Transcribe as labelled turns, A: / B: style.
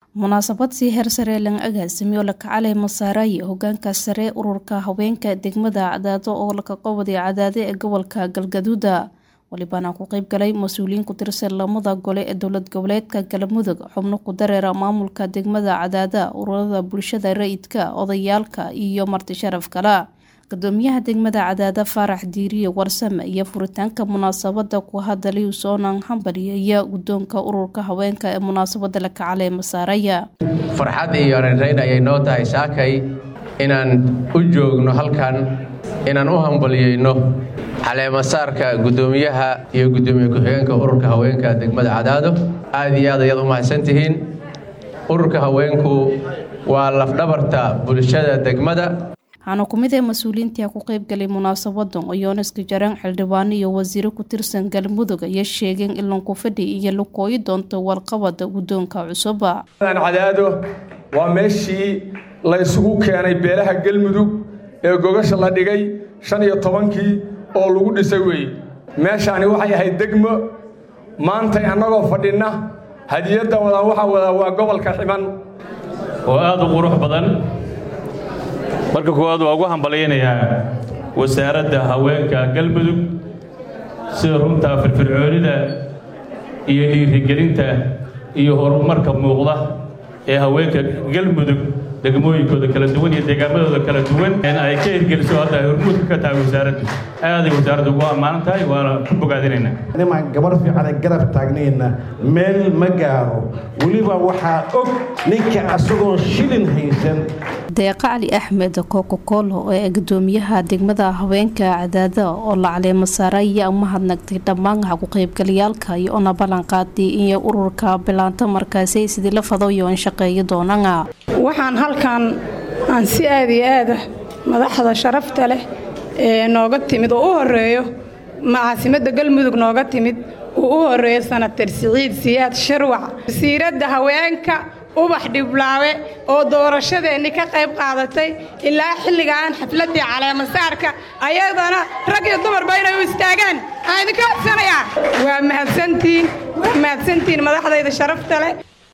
A: munaasabad sii heer sare lan agaasimiyo lakacaley masaaraaye hogaanka sare ururka haweenka degmada cadaado oo lakaqowaday cadaade ee gobolka galgaduuda walibana ku qeyb galay mas-uuliyiin ku tirsan lamada gole ee dowlad goboleedka galmudug xubno ku dareera maamulka degmada cadaada ururada bulshada rayidka odayaalka iyo marti sharaf kala gudoomiyaha degmada cadaada faarax diiriye warsame iyo furitaanka munaasabada ku hadalay usoonan hambaliyaya gudoonka ururka haweenka ee munaasabada lakacaley masaaraya
B: farxad iyo reynreyn ayay noo tahay saakay inaan u joogno halkan inaan u hambaliyeyno caleemasaarka gudoomiyaha iyo gudoomiye ku-xigeenka ururka haweenka degmada cadaado aad iyo aad ayaad u mahadsantihiin ururka haweenku waa lafdhabarta bulshada degmada
A: waxaana ku mid ee mas-uuliyiintii ku qeybgalay munaasabadan oo yooniska jaraan xildhibaano iyo wasiiro ku tirsan galmudug ayaa sheegeen in lanku fadhi iyo la kooyi doonto warqabada guddoonka cusuba
C: cadaado waa meeshii la ysugu keenay beelaha galmudug ee gogasha la dhigay shan iyo tobankii oo lagu dhisay weeye meeshaani waxay ahayd degmo maantay annagoo fadhinna hadiyadda wadan waxaa wadaa waa gobolka ximan
D: oo aad u qurux badan marka koowaad waa ugu hambalyaynayaa wasaaradda haweenka galmudug sida runtaa firfircoonida iyo dhiirigelinta iyo horumarka muuqda ee haweenka galmudug degmooyinkooda kala duwan iyo deegaamadooda kala duwan in ay ka hirgeliso hadda ay hormuudka ka tahay wasaaraddu aaday wasaaraddu ugu ammaanan tahay waana ku bogaadinaynaa
E: nimaan gabar fiicane garab taagnayna meel ma gaaro weliba waxaa og ninka asagoon shilin haysan
A: deeqa cali axmed kokokolo ee gudoomiyaha degmada haweenka cadaada oo la caleemo saara ayaa u mahadnagtay dhammaan ku-qaybgalayaalka iyo ona ballanqaaday iyo ururka bilaanta markaasi sidii la fadayo in shaqeeyo doonana
F: waxaan halkan aan si aad iyo aada madaxda sharafta leh ee nooga timid oo u horeeyo caasimadda galmudug nooga timid uu u horeeyo sanatar siciid siyaad shirwac wasiiradda haweenka ubax dhiblaawe oo doorashadeenni ka qayb qaadatay ilaa xilligaan xafladdii caleemasaarka ayadana rag iyo dumarba inay u istaagaan aan idinka codsanayaa waa mahadsantiin waa mahadsantiin madaxdayda sharafta leh